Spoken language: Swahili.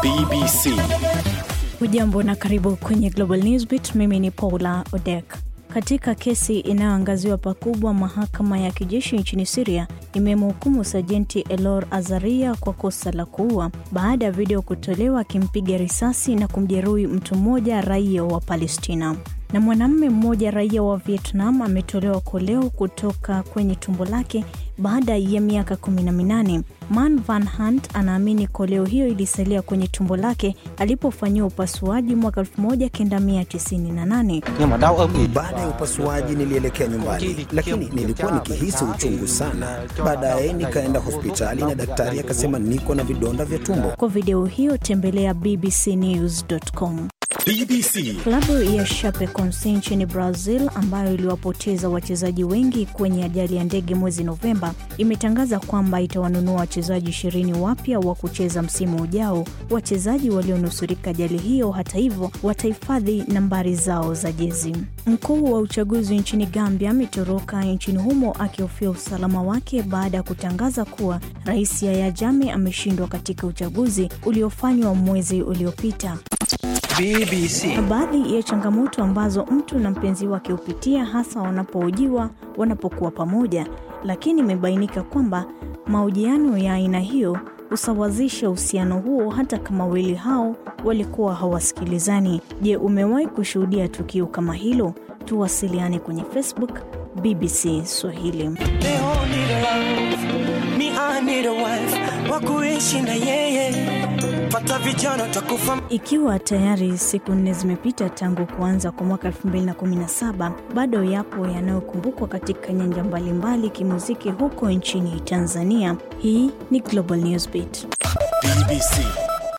BBC. Hujambo na karibu kwenye Global Newsbeat. Mimi ni Paula Odek. Katika kesi inayoangaziwa pakubwa, mahakama ya kijeshi nchini Siria imemhukumu sajenti Elor Azaria kwa kosa la kuua baada ya video kutolewa akimpiga risasi na kumjeruhi mtu mmoja raia wa Palestina na mwanamume mmoja raia wa Vietnam ametolewa koleo kutoka kwenye tumbo lake baada ya miaka kumi na minane. Man Van Hunt anaamini koleo hiyo ilisalia kwenye tumbo lake alipofanyiwa upasuaji mwaka 1998. Baada ya upasuaji nilielekea nyumbani, lakini nilikuwa nikihisi uchungu sana. Baadaye nikaenda hospitali na daktari akasema niko na vidonda vya tumbo. Kwa video hiyo tembelea bbcnews.com. BBC. Klabu ya Chapecoense nchini Brazil ambayo iliwapoteza wachezaji wengi kwenye ajali ya ndege mwezi Novemba imetangaza kwamba itawanunua wachezaji ishirini wapya wa kucheza msimu ujao. Wachezaji walionusurika ajali hiyo, hata hivyo, watahifadhi nambari zao za jezi. Mkuu wa uchaguzi nchini Gambia ametoroka nchini humo akihofia usalama wake baada ya kutangaza kuwa Rais Yahya Jammeh ameshindwa katika uchaguzi uliofanywa mwezi uliopita. BBC. Baadhi ya changamoto ambazo mtu na mpenzi wake hupitia hasa wanapohojiwa wanapokuwa pamoja, lakini imebainika kwamba mahojiano ya aina hiyo husawazisha uhusiano huo hata kama wawili hao walikuwa hawasikilizani. Je, umewahi kushuhudia tukio kama hilo? Tuwasiliane kwenye Facebook BBC Swahili. They all need a love. Me, I need a wife. Wa kuishi na yeye. Pata vijana takufa. Ikiwa tayari siku nne zimepita tangu kuanza kwa mwaka 2017, bado yapo yanayokumbukwa katika nyanja mbalimbali kimuziki huko nchini Tanzania. Hii ni Global Newsbeat. BBC.